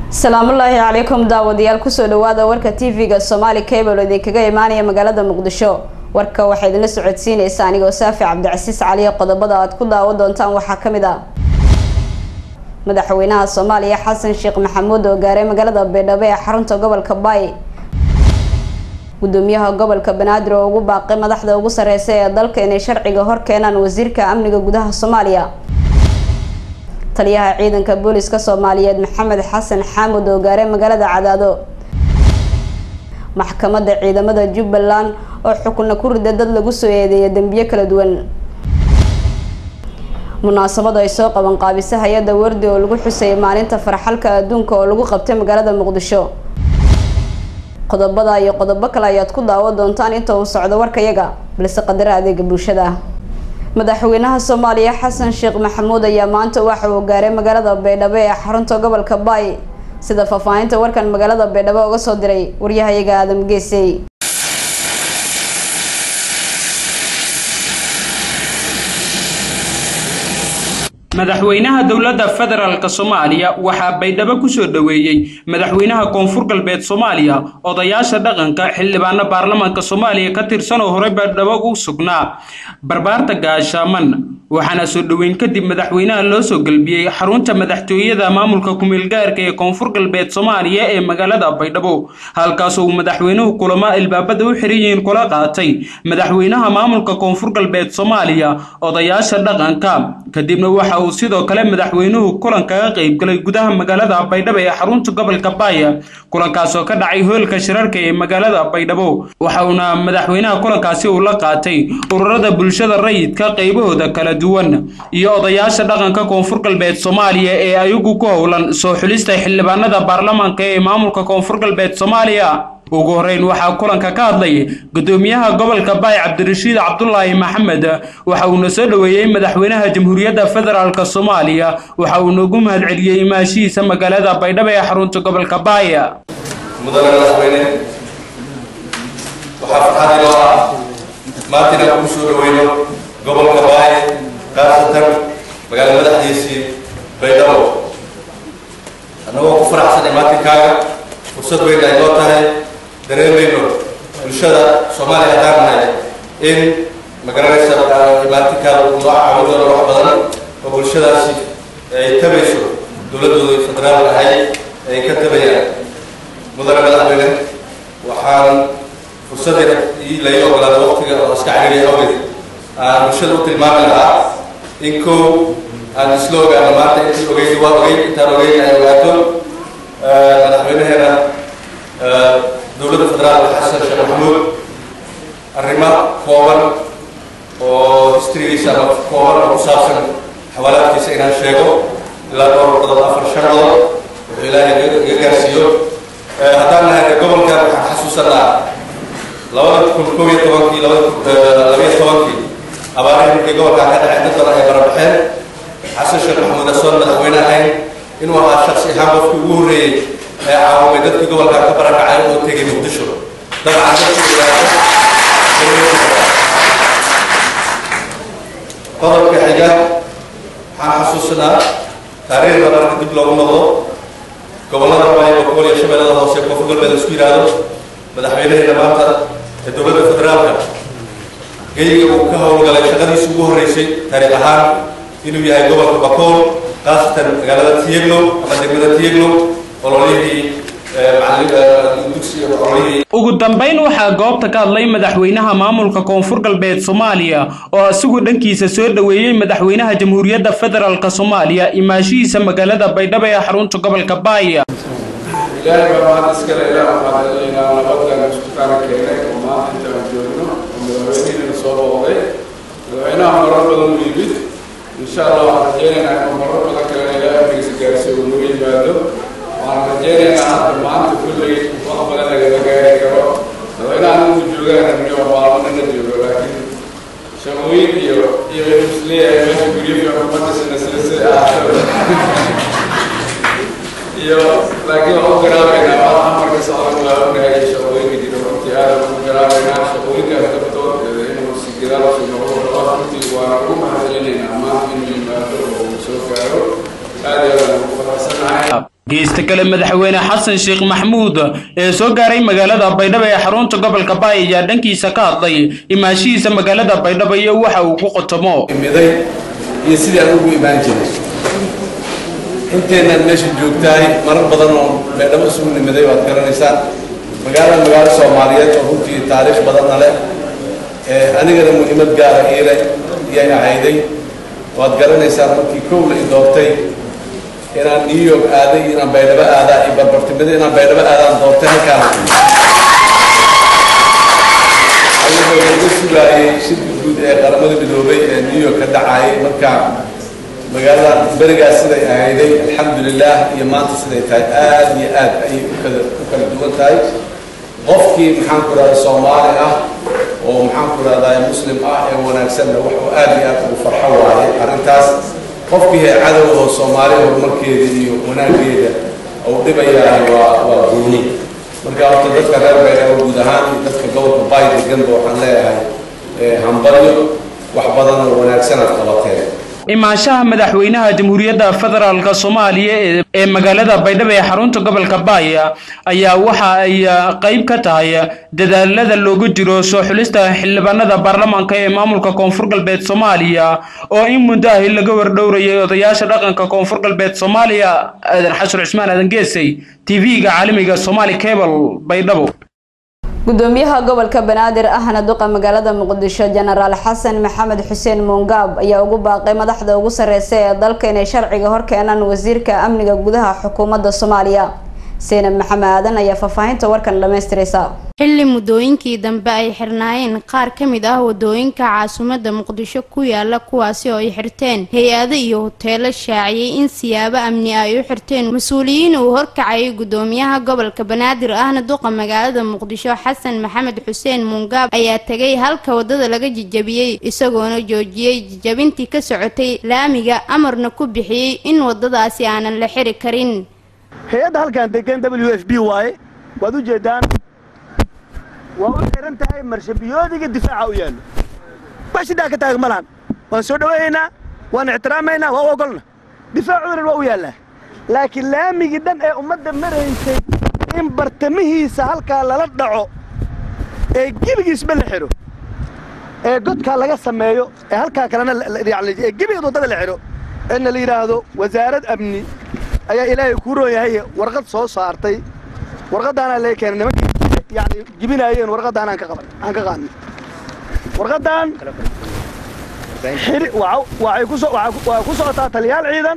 asalaamullaahi calaykum daawadayaal kusoo dhawaada warka tv-ga somaali cable idinkaga imaanaya magaalada muqdisho warka waxaa idinla socodsiinaysa anigoo saafi cabdicasiis caliya qodobada aad ku daawan doontaan waxaa kamid ah madaxweynaha soomaaliya xasan sheekh maxamuud oo gaaray magaalada baydhabo ee xarunta gobolka baay gudoomiyaha gobolka banaadir oo ugu baaqay madaxda ugu sareysa ee dalka inay sharciga hor keenaan wasiirka amniga gudaha soomaaliya taliyaha ciidanka booliska soomaaliyeed maxamed xasan xaamud oo gaaray magaalada cadaado maxkamadda ciidamada jubbaland oo xukuna ku rida dad lagu soo eedeeya dembiyo kala duwan munaasabad ay soo qaban qaabisa hay-adda wardi oo lagu xusayay maalinta farxalka adduunka oo lagu qabtay magaalada muqdisho qodobada iyo qodobo kale ayaad ku daawan doontaan inta uu socdo warkayaga balse qadara adeega bulshada madaxweynaha soomaaliya xasan sheekh maxamuud ayaa maanta waxa uu gaaray magaalada baydhabo ee xarunta gobolka baay sida faahfaahinta warkan magaalada baydhabo uga soo diray waryahayaga aadam geesey madaxweynaha dowladda federaalk soomaaliya waxaa baydhabo kusoo dhoweeyey madaxweynaha koonfur galbeed soomaaliya odayaasha dhaqanka xildhibaano baarlamaanka soomaaliya ka tirsan oo horey baydhabo u sugnaa barbaarta gaashaaman waxaana soo dhoweyn kadib madaxweynaha loo soo gelbiyey xarunta madaxtooyada maamulka kumeelgaarka ee koonfur galbeed soomaaliya ee magaalada baydhabo halkaasoo uu madaxweynuhu kulamo albaabada u xiran yihiin kula qaatay madaxweynaha maamulka koonfur galbeed soomaaliya odayaasha dhaqanka kadibna waxa uu sidoo kale madaxweynuhu kulan kaga qaybgalay gudaha magaalada baydhabo ee xarunta gobolka baaya kulankaasoo ka dhacay hoolka shirarka ee magaalada baydhabo waxa uuna madaxweynaha kulankaasi uu la qaatay ururada bulshada rayidka qaybahooda kala duwan iyo odayaasha dhaqanka koonfur galbeed soomaaliya ee ayagu ku howlan soo xulista xildhibaanada baarlamaanka ee maamulka koonfur galbeed soomaaliya ugu horeyn waxaa kulanka ka hadlay gudoomiyaha gobolka baay cabdirashiid cabdulaahi maxamed waxa uuna soo dhoweeyey madaxweynaha jamhuuriyadda federaalk soomaaliya waxa uuna ugu mahadceliyey imaashihiisa magaalada baydhabo ee xarunta gobolka baay mudane madaxweyne waxaa farxad inoo ah maanta inaan kugu soo dhaweyno gobolka baay khaasatan magaala madaxdiisii baydhabo annagoo ku faraxsan imaatinkaaga fursad weyn ay noo tahay dareemayno bulshada soomaaliya haddaan nahay in magaranaysa imaatinkaada uu noo caawin doono wax badan oo bulshadaasi ay tabayso dowladdooda federaal ahay ay ka tabayaan mudane madaxweyne waxaan fursadda lai ogolaada waqtiga oo iska cariiriya awgeed aan bulshada u tilmaami lahaa in kow aan isla ogaano maanta intii ogeyd waa ogeyd intaan ogeyn ay ogaato madaxweynaheena dowladda federaalka xasan sheekh maxamuud arrimo kooban oo histrigiisa ama kooban oo ku saabsan xawaalaadkiisa inaan sheego ilaa dhowr qodob afar shan qodob wuxuu ilaahay iga gaarsiiyo haddaan nahay gobolka waxaan xasuusanaa labada kun koob iyo tobankii labada labiyo tobankii abaarihii markii gobolkaa ka dhacay dad badan ay barabaxeen xasan sheekh maxamuud asoon madaxweyne ahayn inuu ahaa shaksi ahaan qofkii ugu horreeyey ee caawamay dadkii gobolkaa ka barakacay oo tegay muqdisho dabcan qodobka xiga waxaan xasuusanaa taariikhda marka dib loogu noqdo gobollada baay boqol iyo shabeellada hoose koonfur galbeed isku yidhaahdo madaxweynaheena maanta ee dowladda federaalka geyga uu ka howlgalay shaqadiisa ugu horreysay taariikh ahaan inuu yahay gobolka bakool khaasatan magaalada tiyeglow ama degmada tiyeglow ololihii ugu dambeyn waxaa goobta ka hadlay madaxweynaha maamulka koonfur galbeed soomaaliya oo isagu dhankiisa soo dhoweeyey madaxweynaha jamhuuriyadda federaalk soomaaliya imaashihiisa magaalada baydhabo ee xarunta gobolka baaya ilaahay baa mahad iskale ilaa mahadcelinaynaa nabaddan isku kaana keenay oo maanta intaan joogno oo madaxweynihiina soo booqday madaxweynaha marar badan u yimid insha allah waxaan rajeynaynaa in marar badan kalena ilaa amnigiisa gaarsiiyo uu noo yimaado waxaan rajeynaynaa hadda maanta kulley wax badan lagama gaari karo madaxweynaha intuu joogaan rabniyo maalmanina joogo laakiin shaqooyin iyo iyo isleeyahay meesha guryo fiican umadisina sida sida ahaato iyo laakiin waxaan u garaabaynaa waa amarka socdan waa ognahay shaqooyinka jira runtii aad ugu garaabaynaa shaqooyinkaas dabtood inuu si gadaal usii noqdo rabaa runtii waan ugu mahadcelinaynaa maanta inuu yimaado oo uu soo gaaro aad iyo aad ugu faraxsanahay geesta kale madaxweyne xasan sheekh maxmuud ee soo gaaray magaalada baydhabo ee xarunta gobolka baay ayaa dhankiisa ka hadlay imaashihiisa magaalada baydhabo iyo waxa uu ku qotomo imiday iyo sidii aan ugu imaan jiray inteenaan meesha joogtahay marar badan oo baydhabo isugu nimiday waad garanaysaan magaalada magaalo soomaaliyeed oo runtii taariikh badanna leh anigana muhiimad gaara iile iyay ahayday waad garanaysaan markii kow la i doortay inaan new york aaday inaan baydhabo aadaa iyo barbartimada inaan baydhabo aadaan doortay halkaan ayadoo laga sugaayay shirka guud ee qaramada midoobay ee new york ka dhacayay markaa magaalada berigaas siday ahayday alxamdulilah iyo maanta siday tahay aad iyo aad ayay ukala u kala duwan tahay qofkii maxaan ku rahda soomaali ah oo maxaan ku rahdaa muslim ah ee wanaagsanna wax uu aad iyo aad ugu farxo waaye arrintaas qofkii hee cadowda soomaali horumarkeeda iyo wanaaggeeda uu dhibayahay waa waa gooni marka horta dadka reer baydhabo guud ahaan iyo dadka gobolka baay deganba waxaan leeyahay hambalyo wax badan oo wanaagsan aad qabateen imaanshaha madaxweynaha jamhuuriyadda federaalka soomaaliya ee magaalada baydhabo ee xarunta gobolka baaya ayaa waxa ay qayb ka tahay dadaalada loogu jiro soo xulista xildhibaanada baarlamaanka ee maamulka koonfur galbeed soomaaliya oo in muddo ahi laga wardhowrayay odayaasha dhaqanka koonfur galbeed soomaaliya aadan xashar cusmaan aadan geesay tv-ga caalamiga somaali cable baydhabo gudoomiyaha gobolka banaadir ahna duqa magaalada muqdisho jenaraal xasan maxamed xuseen muungaab ayaa ugu baaqay madaxda ugu sareysa ee dalka inay sharciga horkeenaan wasiirka amniga gudaha xukuumadda soomaaliya seenab maxamed aadan ayaa faahfaahinta warkan dhamaystiraysa xilli muddooyinkii dambe ay xirnaayeen qaar ka mid ah wadooyinka caasimadda muqdisho ku yaala kuwaasi oo ay xirteen hay-ado iyo hoteelo shaaciyey in siyaabo amni ah ay u xirteen mas-uuliyiin uu horkacayay gudoomiyaha gobolka banaadir ahna duqa magaalada muqdisho xasan maxamed xuseen muungaab ayaa tegay halka wadada laga jijabiyey isagoona joojiyey jijabintii ka socotay laamiga amarna ku bixiyey in wadadaasi aanan la xiri karin hay-adda halkaan degan w f b waaye waad u jeedaan waa u xihan tahay marshabiyoodiga difaaca u yaallo wax shiddaa ka taagan ma lahan waan soo dhowaynaynaa waan ixtiraamaynaa waa u ogolna difaacuunan waa u yaallaa laakiin laamigii dhan ee ummadda maraysay in bartamihiisa halkaa lala dhaco ee gebigiisba la xidho ee godkaa laga sameeyo ee halkaa kalena ee gebigeed waddada la xidho eedna la yidhaahdo wasaarad amni ayaa ilaahay kuu roon yahay warqad soo saartay warqaddaanaa lee keenay nimankii yani jibinaayeen warqaddaan aan ka qaban aan ka qaadnay warqaddan xiri waxay ku soo waxay ku socotaa taliyaal ciidan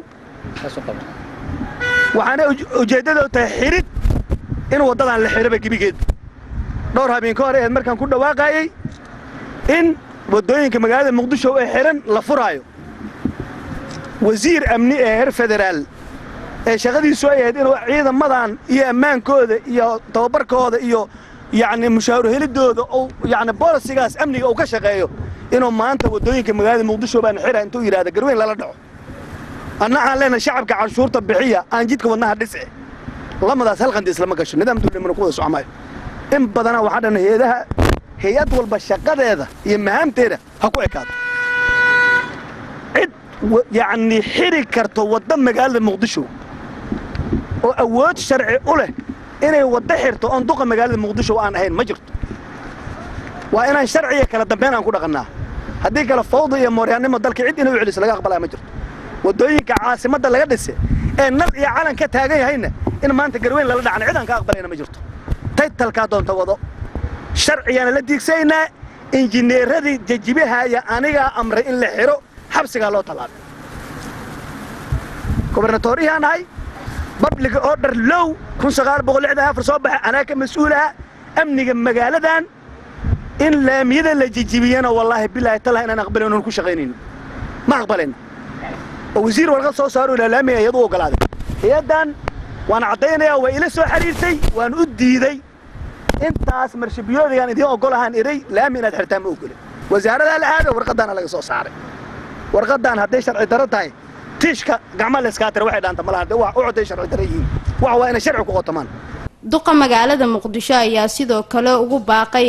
waxaana ujeeddada tahay xirid in waddadan la xidhoba gebigeed dhowr habeen ka hor eed markaan ku dhawaaqayey in waddooyinka magaalada muqdisho ee xidhan la furaayo wasiir amni ee heer federaal ee shaqadiisu ay ahayd inuu ciidamadan iyo ammaankooda iyo tababarkooda iyo yacni mushaaru helidooda uu yacni boolisigaas amniga uu ka shaqeeyo inuu maanta waddooyinka magaalada muqdisho baan xira intuu yidhahda garweyn lala dhaco anna aan leenahay shacabka canshuurta bixiya aan jidka wadnaha dhisce lamadaas halqandiis lama gasho nidaam dawlamana ku wada socmaayo in badanaa waxaa dhan hay-adaha hay-ad walba shaqadeeda iyo mahaamteeda ha ku ekaato cid yacni xiri karto wadda magaalada muqdisho oo awood sharci u leh inay waddo xirto oon duqa magaalada muqdisho aan ahayn ma jirto waa inaan sharciga kala dambeyn aan ku dhaqannaa haddii kale fawda iyo mooryaannimo dalka cid inay u celiso laga aqbalaya ma jirto waddooyinka caasimadda laga dhise ee nal iyo calan ka taagan yahayna in maanta garweyn lala dhacna cid aan ka aqbalayna ma jirto taytalkaa doonta wado sharcigaana la diigsaynaa injineeradii jajibahaya anigaa amray in la xidho xabsigaa loo tallaabay gobarnatooriyaan ahay babliga oo dhar low kun sagaal boqol lixdan afar soo baxa anaa ka mas-uulaha amniga magaaladan in laamiyada la jijibiyana wallaahi bilaahi tallahi inaan aqbalin oon ku shaqaynayno ma aqbalayna oo wasiir warqad soo saaro ilaa laamiga iyadu u ogolaaday hay-addan waan caddaynayaa waa ila soo xiriirtay waan u diiday intaas marshabiyoodigaan idiin ogolahaan iray laami inaad xirtaan ma ogolin wasaaradaa la aado warqaddaana laga soo saaray warqaddan hadday sharci daro tahay tiishka gacma layskaa tira waxay dhaanta malaha de wax u coday sharci daro yihiin wax waa inay sharci ku qotomaan duqa magaalada muqdisho ayaa sidoo kale ugu baaqay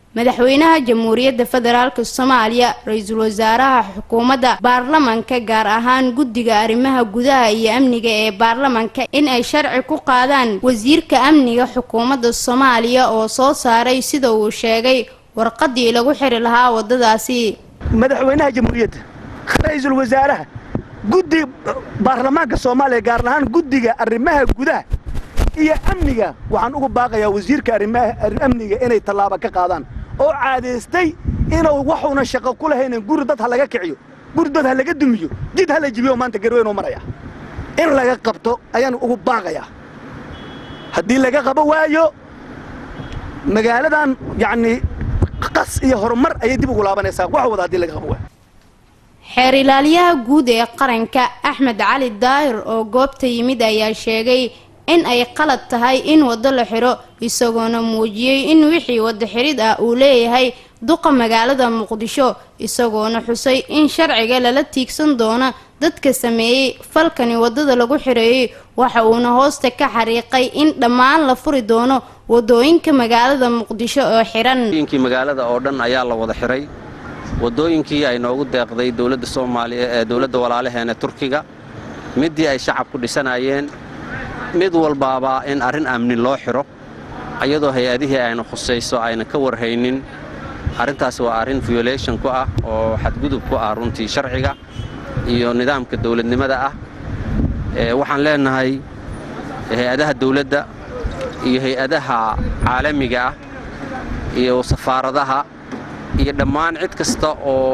madaxweynaha jamhuuriyadda federaalk soomaaliya ra-iisul wasaaraha xukuumadda baarlamanka gaar ahaan guddiga arrimaha gudaha iyo amniga ee baarlamanka in ay sharci ku qaadaan wasiirka amniga xukuumadda soomaaliya oo soo saaray sida uu sheegay warqadii lagu xiri lahaa waddadaasi madaxweynaha jamhuuriyadda ra-iisul wasaaraha guddiga baarlamaanka soomaaliya gaar ahaan guddiga arrimaha gudaha iyo amniga waxaan ugu baaqayaa wasiirka arrimaha amniga inay tallaaba ka qaadaan oo caadaystay inuu waxuuna shaqo ku lahaynin guri dad ha laga kiciyo guri dad ha laga dumiyo jid ha la jibiyo maanta garweynoo maraya in laga qabto ayaan ugu baaqayaa haddii laga qabo waayo magaaladan yacnii qas iyo horumar ayay dib ugu laabanaysaa wax wada haddii laga qabo waayo xeer ilaaliyaha guud ee qaranka axmed cali daahir oo goobta yimid ayaa sheegay in ay qalad tahay in waddo la xiro isagoona muujiyey in wixii waddo xirid ah uu leeyahay duqa magaalada muqdisho isagoona xusay in sharciga lala tiigsan doono dadka sameeyey falkani waddada lagu xireeyey waxa uuna hoosta ka xariiqay in dhammaan la furi doono waddooyinka magaalada muqdisho oo xiran inkii magaalada oo dhan ayaa la wada xiray waddooyinkii ay noogu deeqday dowladda soomaaliya ee dowladda walaalaheena turkiga middii ay shacabku dhisanayeen mid walbaaba in arrin amni loo xidho iyadoo hay-adihii ayna khusayso ayna ka warhaynin arrintaas waa arrin violation ku ah oo xadgudub ku ah runtii sharciga iyo nidaamka dawladnimada ah waxaan leenahay hay-adaha dawladda iyo hay-adaha caalamiga ah iyo safaaradaha iyo dhammaan cid kasta oo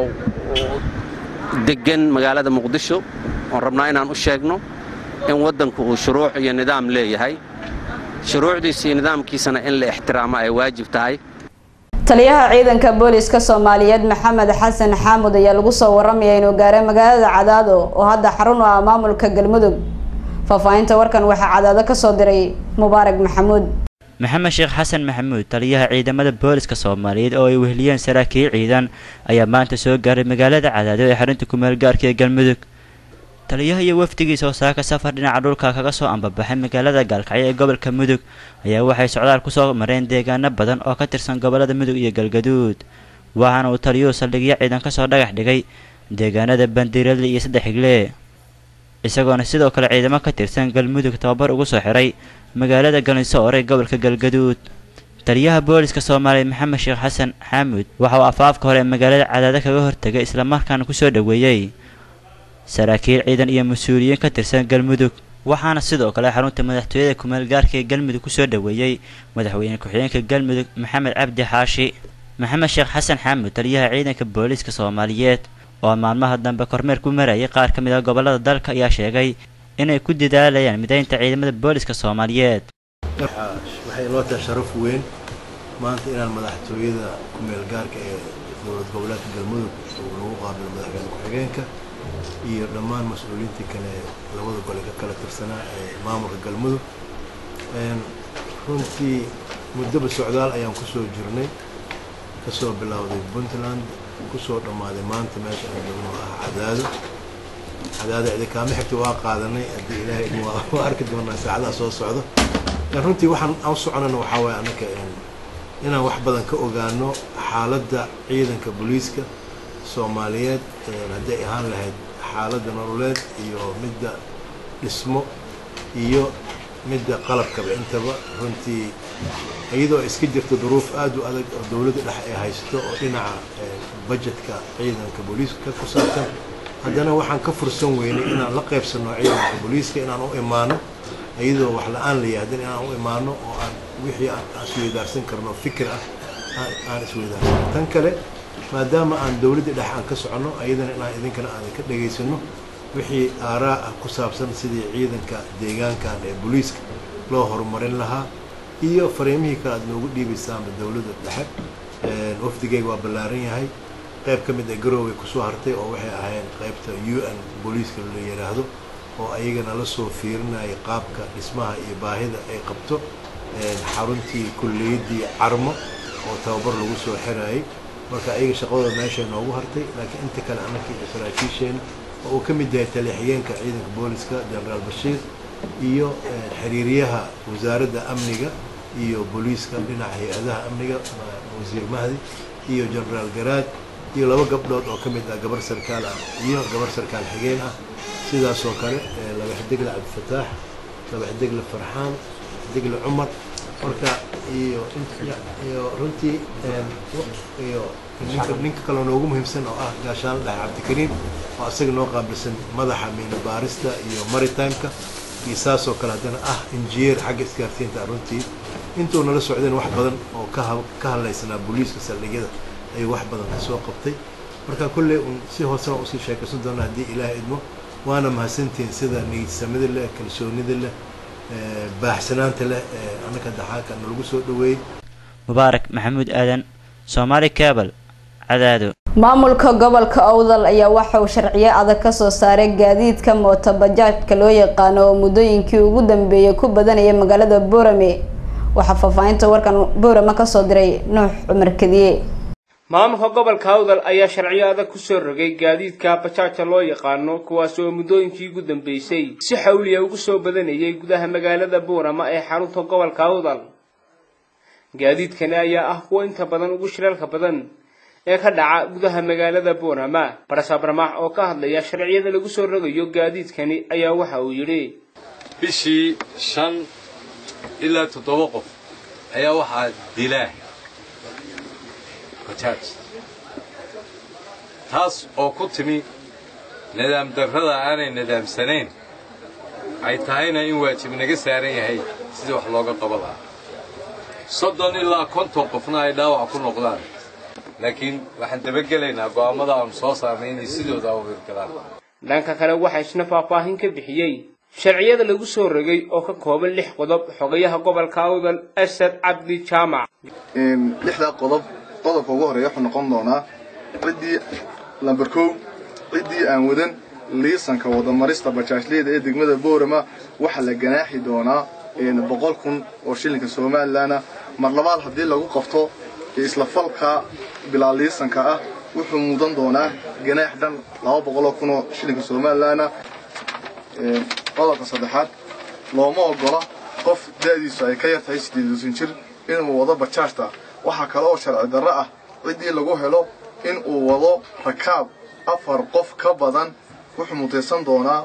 deggan magaalada muqdisho oon rabnaa inaan u sheegno in waddanku uu shuruuc iyo nidaam leeyahay shuruucdiisa iyo nidaamkiisana in la ixtiraamo ay waajib tahay taliyaha ciidanka booliska soomaaliyeed maxamed xasan xaamud ayaa lagu soo waramaya inuu gaaray magaalada cadaado oo hadda xarun u ah maamulka galmudug faahfaahinta warkan waxaa cadaado kasoo diray mubaarak maxamuud maxamed sheekh xasan maxamuud taliyaha ciidamada booliska soomaaliyeed oo ay weheliyeen saraakiil ciidan ayaa maanta soo gaaray magaalada cadaado ee xarunta kumeel gaarka ee galmudug taliyaha iyo wafdigiisa oo saaka safar dhinaca dhulka kaga soo ambabaxay magaalada gaalkacyo ee gobolka mudug ayaa waxay socdaal kusoo mareen deegaano badan oo ka tirsan gobolada mudug iyo galgaduud waxaana uu taliyuhu saldhigyo ciidan kasoo dhagax dhigay deegaanada bandiiradle iyo saddex higle isagoona sidoo kale ciidamo ka tirsan galmudug tababar ugu soo xiray magaalada galinsoor ee gobolka galgaduud taliyaha booliska soomaaliya maxamed sheekh xasan xaamud waxa uu afaafka hore ee magaalada cadaado kaga hortegay islamarkaana kusoo dhoweeyey saraakiil ciidan iyo mas-uuliyiin ka tirsan galmudug waxaana sidoo kale xarunta madaxtooyada kumeel gaarka ee galmudug kusoo dhoweeyey madaxweyne ku-xigeenka galmudug maxamed cabdi xaashi maxamed sheekh xasan xaamud taliyaha ciidanka booliiska soomaaliyeed oo maalmaha dambe kormeer ku marayay qaar ka mid ah gobolada dalka ayaa sheegay inay ku dadaalayaan midaynta ciidamada booliska soomaaliyeed waxay loo tahay sharaf weyn maanta inaan madaxtooyada kumeel gaarka ee dowlad goboleedka galmudug uu lagu qaabilo madaxweyne ku-xigeenka iyo dhammaan mas-uuliyiintii kale labada gole ka kala tirsanaa ee maamulka galmudug runtii muddaba socdaal ayaan kusoo jirnay kasoo bilowday puntland kusoo dhammaaday maanta meesha aan joogno ah cadaado cadaado idinkaama xigta waa qaadanay haddii ilaahay idin waa arki doonaa saacadaha soo socdo runtii waxaan aan soconana waxaa waaye annaka inaan wax badan ka ogaano xaaladda ciidanka booliiska soomaaliyeed hadday ahaan lahayd xaaladda nololeed iyo midda dhismo iyo midda qalabkaba intaba runtii iyadoo iska jirta duruuf aad u adag oo dowladda dhex ay haysto oo dhinaca bajetka ciidanka booliiska ku saabsan haddana waxaan ka fursan weynay inaan la qaybsanno ciidanka booliiska inaan u imaano iyadoo wax la-aan la yahdin inaan u imaano oo aan wixii aan isweydaarsan karno fikir ah aan isweydaarsan tan kale maadaama aan dowladda dhex aan ka soconno ayadana inaan idinkana aan ka dhegaysano wixii aaraa ah ku saabsan sidii ciidanka deegaankan ee booliiska loo horumarin lahaa iyo fariimihii kale aad noogu dhiibaysaanba dowladda dhexe wafdigeyga waa ballaaran yahay qayb ka mid a garooway kusoo hartay oo waxay ahayn qaybta u n booliiska la yidhaahdo oo ayagana la soo fiirinaya qaabka dhismaha iyo baahida ay qabto xaruntii kulliyaddii carmo oo tababar lagu soo xirayay marka ayaga shaqadooda meeshay noogu hartay laakiin inta kale annaka iyo saraakiisheena oo uu ka mid yahay taliya-xigeenka ciidanka booliska generaal bashiir iyo xiriiryaha wasaaradda amniga iyo booliiska dhinaca hay-adaha amniga wasiir mahdi iyo genaraal garaad iyo laba gabdhood oo ka mid ah gabar sarkaal ah iyo gabar sarkaal xigeen ah sidaasoo kale laba xidigle cabdifataax laba xidigle farxaan xidigle cumar marka iyo iyo runtii iyo ninka ninka kaloo noogu muhiimsan oo ah gaashaan dhaxe cabdikariim oo asaga noo qaabilsan madaxa miina baarista iyo maritimeka iyo saasoo kale haddana ah injineer xagga isgaarsiinta runtii intuu nala socdeen wax badan oo ka ka hadlaysanaa booliiska saldhigyada ayuu wax badan ka soo qabtay marka kolley un si hoosena usii sheekaysan doona haddii ilaahay idmo waana mahadsantihiin sida niyadsamida leh kalsoonida leh baaxsanaanta leh ee annaka daxaaka nalagu soo dhaweeyey mubaarak maxamuud aadan soomaali cabal cadaado maamulka gobolka owdal ayaa waxa uu sharciyo adag kasoo saaray gaadiidka mootobajaajka loo yaqaano oo muddooyinkii ugu dambeeyay ku badanaya magaalada boorame waxaa faahfaahinta warkan boorame kasoo diray nuux cumar kadiye maamulka gobolka awdal ayaa sharciyo adag kusoo rogay gaadiidka bajaaja loo yaqaano kuwaas oo muddooyinkii ugu dambeysay si xawliya ugu soo badanayay gudaha magaalada buurama ee xarunta gobolka awdal gaadiidkani ayaa ah kuwa inta badan ugu shiraalka badan ee ka dhaca gudaha magaalada buurama barasabramax oo ka hadlaya sharciyada lagu soo rogayo gaadiidkani ayaa waxa uu yidhi bishii shan ilaa toddoba qof ayaa waxaa dilaa bajaaj taas oo ku timi nidaam darrada aanay nidaamsanayn ay tahayna in waajib naga saaran yahay sidii wax looga qaba lahaa soddon ilaa konton qofna ay dhaawac ku noqdaan laakiin waxaan dabagelaynaa go'aammada aanu soo saarnay inay sidooda u hirgalaan dhanka kale waxaa isna faahfaahin ka bixiyey sharciyada lagu soo rogay oo ka kooban lix qodob xogayaha gobolka awdal asad cabdi jaamac lixdaa qodob qodobka ugu horeeya wuxuu noqon doonaa ciddii lamber kow ciddii aan wadan liisanka wadamarista bajaajleyda ee degmada boorama waxaa la ganaaxi doonaa boqol kun oo shilinka somalilanna mar labaad haddii lagu qabto isla falka bilaa liisanka ah wuxuu mudan doonaa ganaax dhan laba boqoloo kun oo shilinka somalilanna qodobka saddexaad looma ogola qof da'diisu ay ka yar tahay siddeeduusan jir inuu wado bajaajta waxaa kale oo sharci darro ah ciddii lagu helo in uu wado rakaab afar qof ka badan wuxuu mutaysan doonaa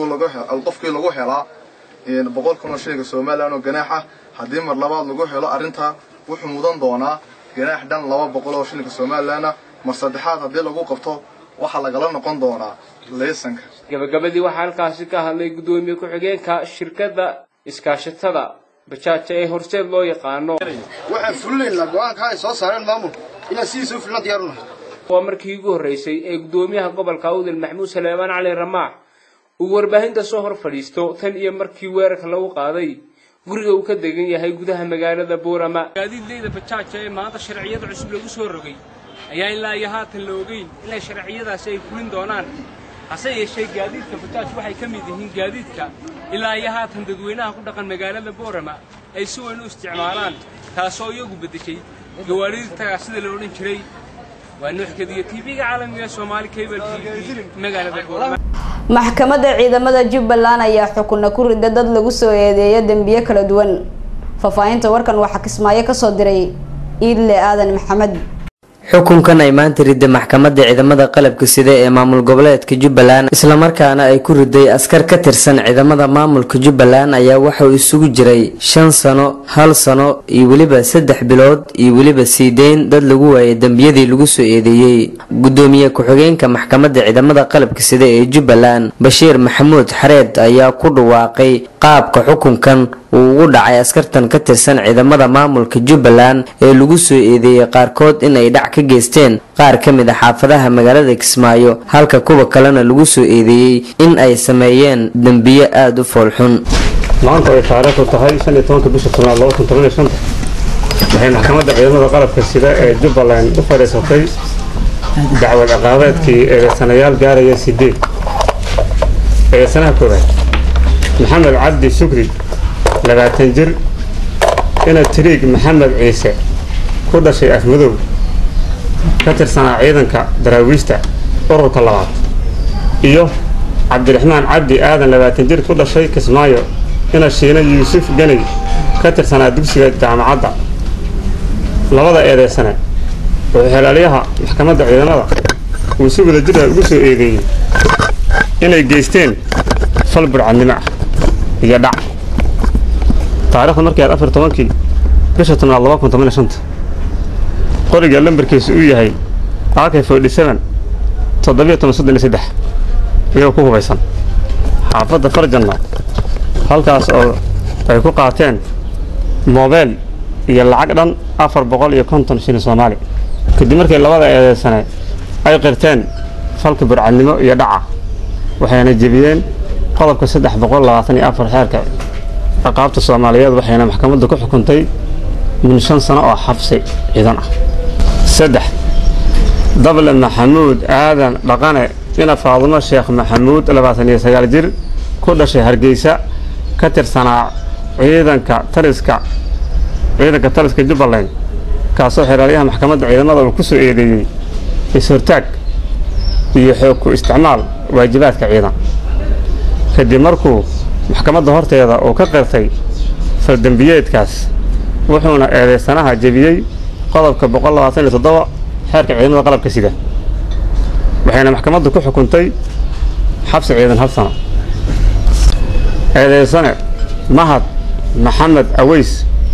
qofkii lagu helaa boqol kun oo shilinka somalilan oo ganaax ah haddii mar labaad lagu helo arrintaa wuxuu mudan doonaa ganaax dhan laba boqol oo shilinka somalilanna mar saddexaad haddii lagu qabto waxaa lagala noqon doonaa liisanka gabagabadii waxaa halkaasi ka hadlay guddoomiye ku-xigeenka shirkadda iskaashatada bajaaja ee horseed loo yaqaano waxaan fulinaynaa go-aanka ay soo saareen maamulka inaan sidiisa u filna diyaarunahay waa markii ugu horreysay ee guddoomiyaha gobolka awdal maxamuud saleebaan cali ramaax uu warbaahinta soo hor fadhiisto tan iyo markii weerarka lagu qaaday guriga uu ka degan yahay gudaha magaalada boorama gaadiidleyda bajaaja ee maanta sharciyada cusub lagu soo rogay ayaa ilaa iyo haatan la ogeyn inay sharciyadaasi ay fulin doonaan hase yeeshee gaadiidka bajaaj waxay ka mid yihiin gaadiidka ilaa iyo haatan dadweynaha ku dhaqan magaalada boorama ay si weyn u isticmaalaan taasoo iyagu beddeshay gawaadhidii tagaa sida la odhan jiray waa nuuxkadiyo tv-ga caalamiga soomaali cable t v magaalada boorama maxkamadda ciidamada jubbaland ayaa xukuna ku rida dad lagu soo eedeeya dembiyo kala duwan faahfaahinta warkan waxaa kismaayo kasoo diray iidle aadan maxamed xukunkan ay maanta riday maxkamadda ciidamada qalabka sida ee maamul goboleedka jubbaland islamarkaana ay ku riday askar ka tirsan ciidamada maamulka jubbaland ayaa waxauu isugu jiray shan sano hal sano iyo weliba saddex bilood iyo weliba siideyn dad lagu waayay dembiyadii lagu soo eedeeyey gudoomiye ku-xigeenka maxkamadda ciidamada qalabka sida ee jubbaland bashiir maxamuud xareed ayaa ku dhawaaqay qaabka xukunkan uu ugu dhacay askartan ka tirsan ciidamada maamulka jubbaland ee lagu soo eedeeyey qaarkood in ay dhac ka geysteen qaar ka mid a xaafadaha magaalada kismaayo halka kuwa kalena lagu soo eedeeyey in ay sameeyeen dembiyo aada u foolxun maanta ay taariikhdu tahay shan iyo tobanka bisha tobnaad laba kun toban iyo shanta waxay maxkamadda ciidamada qalabka sida ee jubbaland u fadhiisatay dacwad ciqaabeedkii eedeysanayaal gaaraya sideed eedeysanaha koowaad maxamed cabdi shukri labaatan jir ina tiriig maxamed ciise ku dhashay afmadow ka tirsanaa ciidanka daraawiista ururka labaad iyo cabdiraxmaan cabdi aadan labaatan jir ku dhashay kismaayo ina shiina yuusuf ganey ka tirsanaa dugsiga jaamacadda labada eedeysane wuxuu xelaalyaha maxkamadda ciidamada uu si wada jira ugu soo eedeeyey inay geysteen fal burcadnimo ah iyo dhac taariikhda markii aad afar tobankii bisha tobnaad laba kun toban iyo shanta qoriga lambarkiisu uu yahay ak forty seven toddobiyo toban soddon iyo saddex iyagoo ku hubaysan xaafadda farjanna halkaas oo ay ku qaateen moobeel iyo lacag dhan afar boqol iyo konton shilin soomaali kadib markii labada eedeysane ay qirteen falka burcadnimo iyo dhaca waxayna jebiyeen qodobka saddex boqol labaatan iyo afar xeerka ciqaabta soomaaliyeed waxayna maxkamaddu ku xukuntay min shan sano oo xabsi ciidan ah saddex dable maxamuud aadan dhaqane ina faadumo sheekh maxamuud labaatan iyo sagaal jir ku dhashay hargeysa ka tirsanaa ciidanka taliska ciidanka taliska jubbaland kaasoo xeraalyaha maxkamadda ciidamada uu ku soo eedeeyey is-hortaag iyo xoog ku isticmaal waajibaadka ciidan kadib markuu maxkamadda horteeda uu ka qirtay faldembiyeedkaas wuxuuna eedeysanaha jebiyey qodobka boqol labaatan iyo toddoba xeerka ciidamada qalabka sida waxayna maxkamaddu ku xukuntay xabsi ciidan hal sano eedeysane mahad maxamed aweys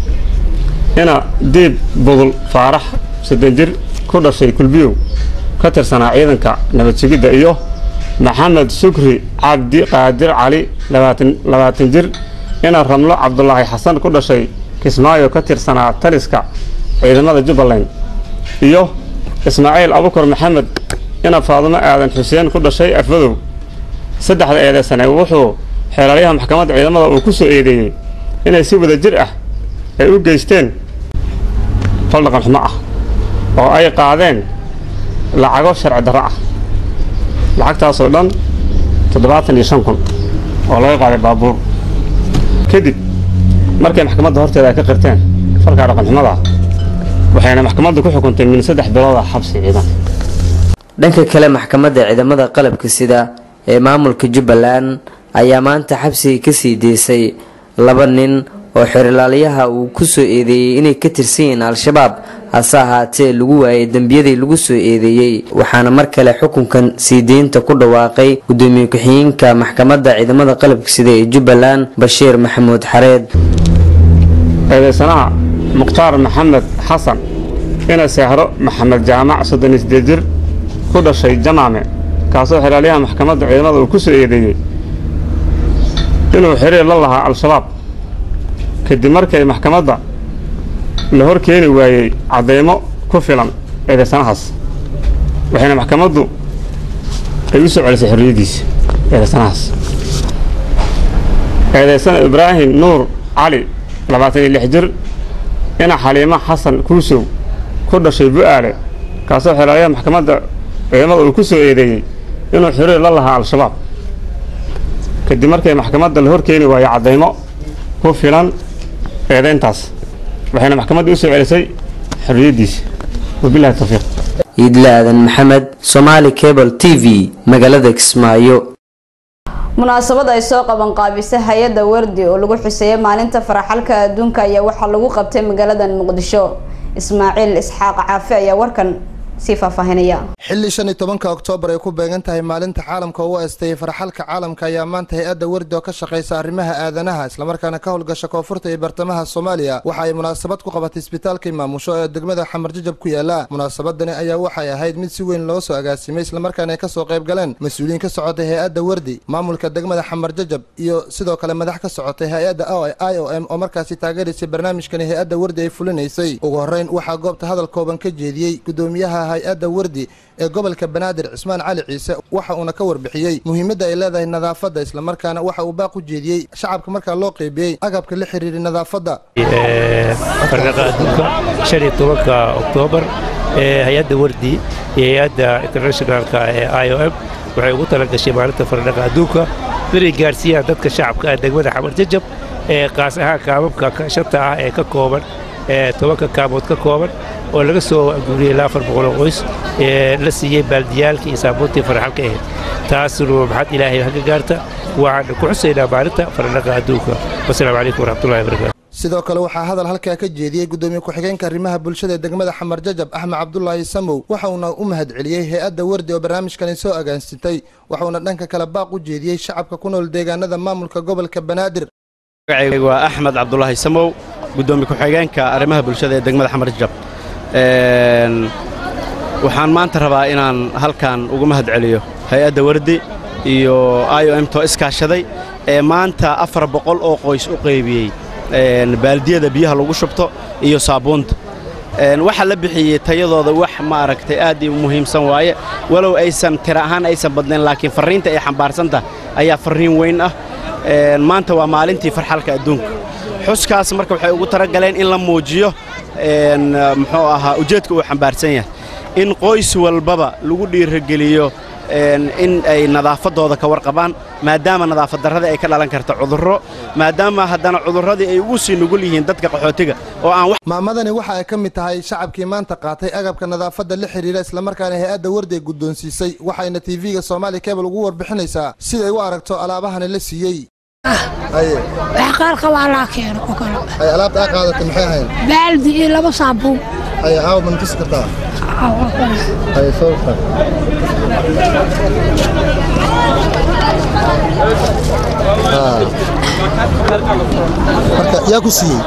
ina diib budul faarax soddon jir ku dhashay kulbiyow ka tirsanaa ciidanka nabad sugidda iyo maxamed sukri cabdi qaadir cali labaatan jir ina ramlo cabdulaahi xasan ku dhashay kismaayo ka tirsanaa taliska ciidamada jubbaland iyo ismaaciil abukar maxamed ina faadumo aadan xuseen ku dhashay afmadow saddexda eedeysane wuxuu xeelaalyaha maxkamadda ciidamada uu ku soo eedeeyey inay si wada jir ah ay u geysteen fal dhaqan xumo ah oo ay qaadeen lacago sharci darro ah lacagtaasoo dhan toddobaatan iyo shan kun oo laga qaaday baabuur kadib markay maxkamadda horteeda ay ka qirteen falkaa dhaqan xumada waxayna maxkamaddu ku xukuntay min saddex bilooda xabsi ciidan dhanka kale maxkamadda ciidamada qalabka sida ee maamulka jubbaland ayaa maanta xabsiga kasii deysay laba nin oo xerilaalyaha uu ku soo eedeeyey inay ka tirsan yihiin al-shabaab hase ahaatee lagu waayay dembiyadii lagu soo eedeeyey waxaana mar kale xukunkan sii deynta ku dhawaaqay gudoomiye ku-xigeenka maxkamadda ciidamada qalabka sida ee jubbaland bashiir maxamuud xareed eedeysanaha mukhtaar maxamed xasan ina seexro maxamed jaamac soddon iyo siddeed jir ku dhashay jamaame kaasoo xelaalyaha maxkamadda ciidamada uu ku soo eedeeyey inuu xiriir la lahaa al-shabaab kadib markay maxkamadda la hor keeni waayey caddaymo ku filan eedeysanahaas waxayna maxkamaddu ay u soo celisay xorriyaddiisa eedeysanahaas eedeysana ibraahim nuur cali labaatan iyo lix jir ina xaliimo xasan kuusow ku dhashay bu'aale kaasoo xelaalyaha maxkamadda ciidamada uu ku soo eedeeyey inuu xiriir la lahaa al-shabaab kadib markay maxkamadda la hor keeni waayo caddaymo ku filan eedayntaas waxayna maxkamadda u soo celisay xorriyaddiisa wabilahi tawfiiq iidle aadan maxamed somaali cable t v magaalada kismaayo munaasabad ay soo qaban qaabisay hay-adda wardi oo lagu xuseeyay maalinta faraxalka adduunka ayaa waxaa lagu qabtay magaalada muqdisho ismaaciil isxaaq caafi ayaa warkan sii faahfaahinaya xilli shan iyo tobanka oktoobar ay ku beegan tahay maalinta caalamka u aastayay farxalka caalamka ayaa maanta hay-adda wardi oo ka shaqaysa arrimaha aadanaha islamarkaana ka howlgasha koonfurta iyo bartamaha soomaaliya waxa ay munaasabad ku qabatay isbitaalkii maamusho ee degmada xamar jajab ku yaala munaasabadani ayaa waxay ahayd mid si weyn loo soo agaasimay islamarkaana ay kasoo qayb galeen mas-uuliyiin ka socotay hay-adda wardi maamulka degmada xamar jajab iyo sidoo kale madax ka socotay hay-adda i o m oo markaasi taageeraysay barnaamijkani hay-adda wardi ay fulinaysay ugu horreyn waxaa goobta hadal kooban ka jeediyey gudoomiyaha hay-adda wardi ee gobolka banaadir cismaan cali ciise waxa uuna ka warbixiyey muhiimadda ay leedahay nadaafadda islamarkaana waxa uu baaq u jeediyey shacabka markaa loo qeybiyey agabka la xiriiray nadaafadda fardaqa adduunka shan iyo tobanka oktoobar ee hay-adda wardi iyo hay-adda internationalka ee i o m waxay ugu talagashay maalinta fardaqa adduunka inay gaarsiiyaan dadka shacabka ah degmada xamar jajab ee qaas ahaan kaababka shanta ah ee ka kooban ee tobanka kaamood ka kooban oo laga soo guuriyey ilaa afar boqol oo qoys ee la siiyey baaldiyaalkii iyo saabuuntii farxalka ahayd taasuna maxad ilaahay haga gaarta waxaan ku xusaynaa maalinta faranaqa adduunka wasalaamu calaykum waraxmatullahi wabarakaatu sidoo kale waxaa hadal halkaa ka jeediyey gudoomiye ku-xigeenka arrimaha bulshada ee degmada xamar jajab axmed cabdulaahi samow waxauna u mahad celiyey hay-adda wardi oo barnaamijkani soo agaansitay waxauna dhanka kale baaq u jeediyey shacabka ku nool deegaanada maamulka gobolka banaadir magacaygu waa axmed cabdulaahi samow gudoomiye ku-xigeenka arrimaha bulshada ee degmada xamar jajab waxaan maanta rabaa inaan halkan ugu mahad celiyo hay-adda wardi iyo i o m to iskaashaday ee maanta afar boqol oo qoys u qaybiyey baaldiyada biyaha lagu shubto iyo saabuunta waxaa la bixiyey tayadooda wax maaragtay aad u muhiimsan waaye walow aysan tira ahaan aysan badnayn laakiin farriinta ay xambaarsantah ayaa farriin weyn ah maanta waa maalintii farxalka adduunka xuskaas marka waxay ugu talagaleen in la muujiyo muxuu ahaa ujeedka uu xambaarsan yahay in qoys walbaba lagu dhiirageliyo in ay nadaafaddooda ka warqabaan maadaama nadaafad darradii ay ka dhalan karto cudurro maadaama haddana cudurradii ay ugu sii nugul yihiin dadka qaxootiga oo aan maamadani waxa ay ka mid tahay shacabkii maanta qaatay agabka nadaafadda la xidhiira islamarkaana hay-adda wardi ay guddoonsiisay waxayna tv-ga soomaali kebel ugu warbixinaysaa siday u aragto alaabahani la siiyey wax qaar qabaa laa keeno oo kale ay alaabta aa qaadatay maxay ahayn baaldi iyo laba saabuun ay aawa ma tusi kartaa ay sawirka marka yaa ku siiyey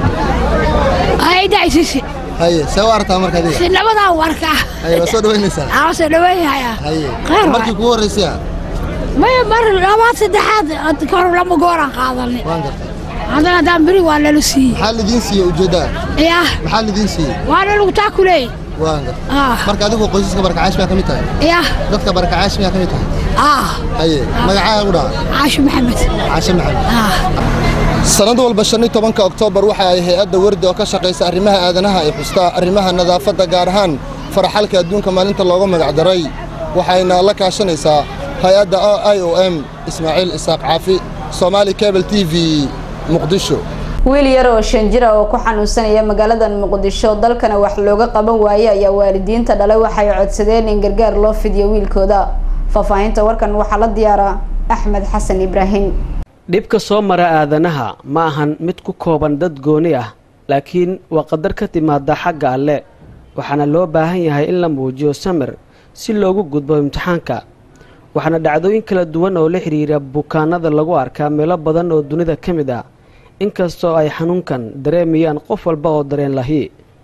ayda isisi haye see u aragtaa marka adiga si nabadaa u arkaa haye waa soo dhawaynaysaa aa soo dhawaynaya haye Khayr waay. markii kugu horreysaya maya mar labaad saddexaad kor lama gooraan qaadanay waan gartay haddana haddaan beri waa nala siiyey maxaa lidiin siiyey ujeeddaa yah maxaa lidiin siiyey waa nalagu taakuleey waan gartay ah marka adigu qoysaska barakacaash miyaa ka mid tahay yah dadka barakacaash miyaa ka mid tahay ah haye magacaaga u dhaca caasho maxamed caashe maxamed sanad walba shan iyo tobanka oktoobar waxa ay hay-adda wardi oo ka shaqaysa arrimaha aadanaha ay xustaa arrimaha nadaafadda gaar ahaan faraxalka adduunka maalinta looga magacdaray waxayna la kaashanaysaa hay-adda i o m ismaaciil isaaq caafi soomaali cable t v muqdisho wiil yar oo shan jir ah oo ku xanuunsanaya magaalada muqdisho dalkana wax looga qaban waayey ayaa waalidiinta dhalay waxay codsadeen in gargaar loo fidiyo wiilkooda faahfaahinta warkan waxaa la diyaaraa axmed xasan ibraahim dhibka soo mara aadanaha ma ahan mid ku kooban dad gooni ah laakiin waa qadar ka timaada xagga alle waxaana loo baahan yahay in la muujiyo samir si loogu gudbo imtixaanka waxaana dhacdooyin kala duwan oo la xidhiira bukaanada lagu arkaa meelo badan oo dunida ka mid ah inkastoo ay xanuunkan dareemayaan qof walba oo dareen lahi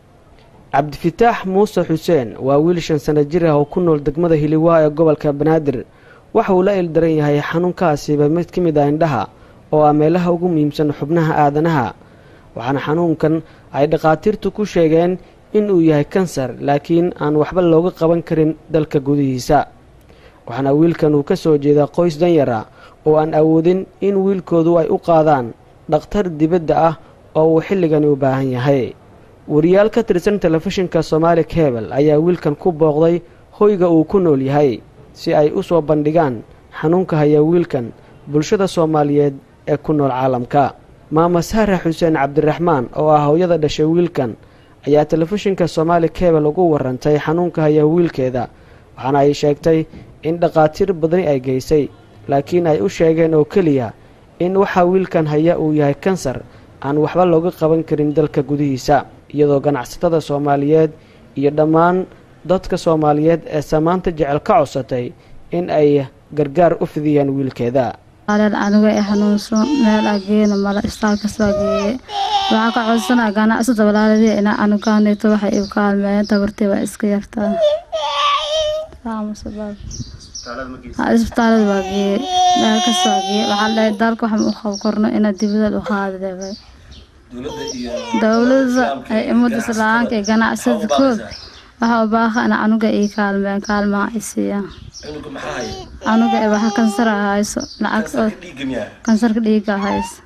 cabdifitaax muuse xuseen waa wiil shan sano jir ah oo ku nool degmada hiliwaa ee gobolka banaadir waxa uu la ildaran yahay xanuunkaasiba mid ka mid ah indhaha oo ah meelaha ugu muhiimsan xubnaha aadanaha waxaana xanuunkan ay dhakhaatiirtu ku sheegeen in uu yahay kansar laakiin aan waxba looga qaban karin dalka gudihiisa waxaana wiilkan uu ka soo jeedaa qoys danyara oo aan awoodin in wiilkoodu ay u qaadaan dhakhtar dibadda ah oo uu xilligani u baahan yahay wariyaal ka tirsan telefishinka soomaali kebel ayaa wiilkan ku booqday hoyga uu ku nool yahay si ay u soo bandhigaan xanuunka haya wiilkan bulshada soomaaliyeed ee ku nool caalamka maama saare xuseen cabdiraxmaan oo ah hooyada dhashay wiilkan ayaa telefishinka soomaali kebel ugu warantay xanuunka haya wiilkeeda waxaana ay sheegtay in dhakhaatiir badani ay geysay laakiin ay u sheegeen oo keliya in waxaa wiilkan haya uu yahay kansar aan waxba looga qaban karin dalka gudihiisa iyadoo ganacsatada soomaaliyeed iyo dhammaan dadka soomaaliyeed ee samaanta jecel ka codsatay in ay gargaar u fidiyaan wiilkeeda aleel aniga ee xanuunsan meel ageena mala istaal kasoo geeye waxaa ka codsanaa ganacsada walaaladii ina anugaanito waxay iu kaalmeeyeen tabartii waa iska yartaa isbitaalada waa geeye meel kasoo geeye waxaa dhahay dalka waxaan u qab korno ina dibadad u qaadi debay dowlada ay imada islaanka ee ganacsada kood waxaa u baaha ina anuga ii kaalmeen kaalmaha ay siiyaan anuga ee waxa kansar hayso lacag kansarka dhiiga hayso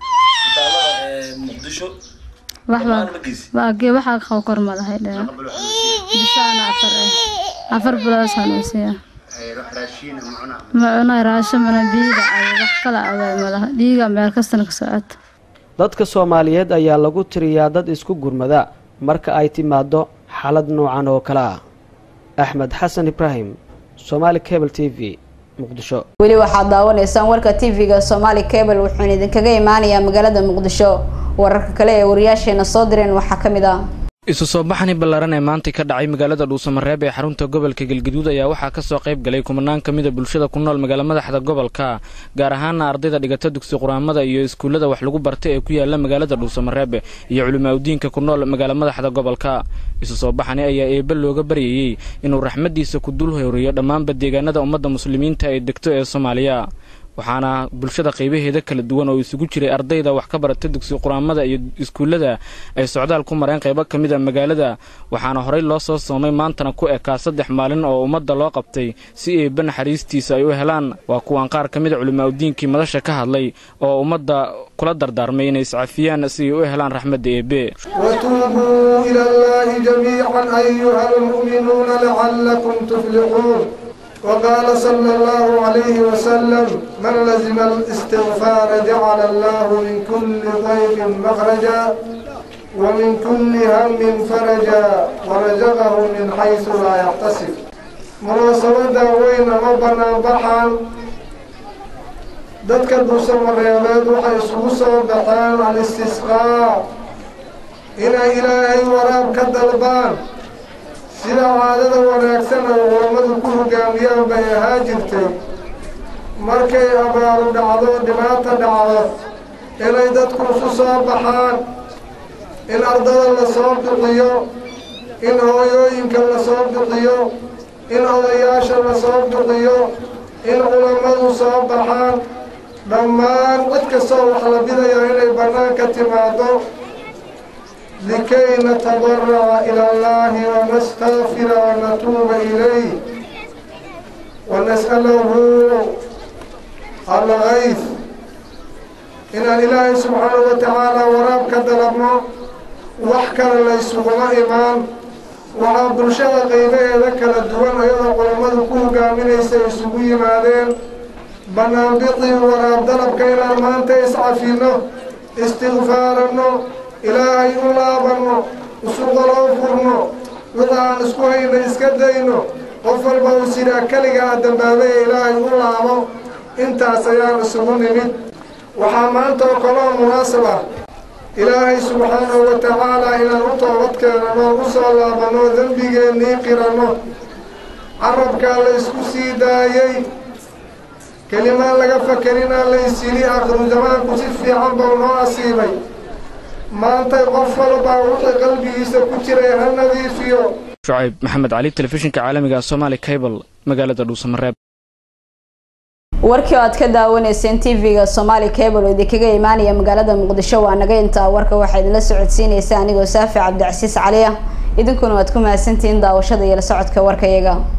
waxbaa waxaa qabo kor malahay dhee bisaana afar eh afar bilood sanuusiya macuna raasho mana biiga ay wax kala aday malaha dhiiga meel kastana ka socota dadka soomaaliyeed ayaa lagu tiriyaa dad isku gurmada marka ay timaado xaalad noocan oo kale ah axmed xasan ibraahim somaali cable t v muqdisho weli waxaad daawanaysaan warka tv-ga somaali cable wuxuuna idinkaga imaanayaa magaalada muqdisho wararka kale ee wariyaasheena soo direen waxaa ka mid ah isu soo baxani ballaaran ee maantay ka dhacay magaalada dhuusamareeb ee xarunta gobolka galgaduud ayaa waxaa ka soo qayb galay kumanaan ka mida bulshada ku nool magaala madaxda gobolka gaar ahaana ardayda dhigata dugsi quraamada iyo iskuullada wax lagu barta ee ku yaala magaalada dhuusamareeb iyo culimaaudiinka ku nool magaala madaxda gobolka isu soo baxani ayaa eebbe looga baryayey inuu raxmaddiisa ku dul horiyo dhammaanba deegaanada ummadda muslimiinta ee degto ee soomaaliya waxaana bulshada qaybaheeda kala duwan oo isugu jiray ardayda wax ka barata dugsi quraamada iyo iskuullada ay socdaal ku mareen qaybo ka mid a magaalada waxaana horey loo soo soomay maantana ku ekaa saddex maalin oo ummadda loo qabtay si eebbe naxariistiisa ay u helaan waa kuwaan qaar ka mid a culimaaudiinkii madasha ka hadlay oo ummadda kula dardaarmay inay iscafiyaan si ay u helaan raxmadda eebbe وتوبوا إلى الله جميعا أيها المؤمنون لعلكم تفلحون وقال صلى الله عليه وسلم من لزم الاستغفار جعل الله من كل ضيق مخرجا ومن كل هم فرجا ورزقه من حيث لا يحتسب مناسبة وين ربنا بحان dadka duusamareebeed waxay isugu soo baxeen al-istisqaa inay ilaahay waraab ka dalbaan sida caadada wanaagsan oo culammadu ku hogaamiyaan bay ahaa jirtay markay abaaru dhacdo dhibaata dhacdo inay dadku isu soo baxaan in ardada la soo bixiyo in hooyooyinka la soo bixiyo in odayaasha la soo bixiyo in culammadu soo baxaan dhammaan cid kastoo wax la bidayaa inay bannaanka timaado likay natadaraca ila allahi wanastakfira wanatuuba ilayh wanas'alahu algayf inaan ilaahay subxaanahu wa tacaala waraab ka dalabno wax kale laysuguma imaan waxaa bulshada qaybaheeda kala duwan ayadoo culammadu ku hogaaminaysa isugu yimaadeen banaanbiqii waraab dalabka inaan maanta iscafinno istikfaaranno ilaahay u laabanno usuqaloo furno wixii aan isku hayna iska dayno qof walba uu sidaa keligaa dambaabay ee ilaahay u laabo intaas ayaan isugu nimid waxaa maanta oo kaloo munaasab ah ilaahay subxaanahu wa tacaalaa inaan u toobad keenano u soo laabanno dembigeennii qiranno carabkaa la isku sii daayey kelimaan laga fakerinaa laysyidhi aakhiru zamaanku si fiican bau noo asiibay maantay qof walba wixii qalbigiisa ku jiray ha nadiifiyo shucayb maxamed cali telefishinka caalamiga somaali cable magaalada dhuusamareeb warkii oo aad ka daawanayseen tv-ga somaali cable oo idinkaga imaanaya magaalada muqdisho waa naga intaa warka waxaa idinla socodsiinaysa anigoo saafi cabdicasiis cali ah idinkuna waad ku mahadsantihiin daawashada iyo la socodka warkayaga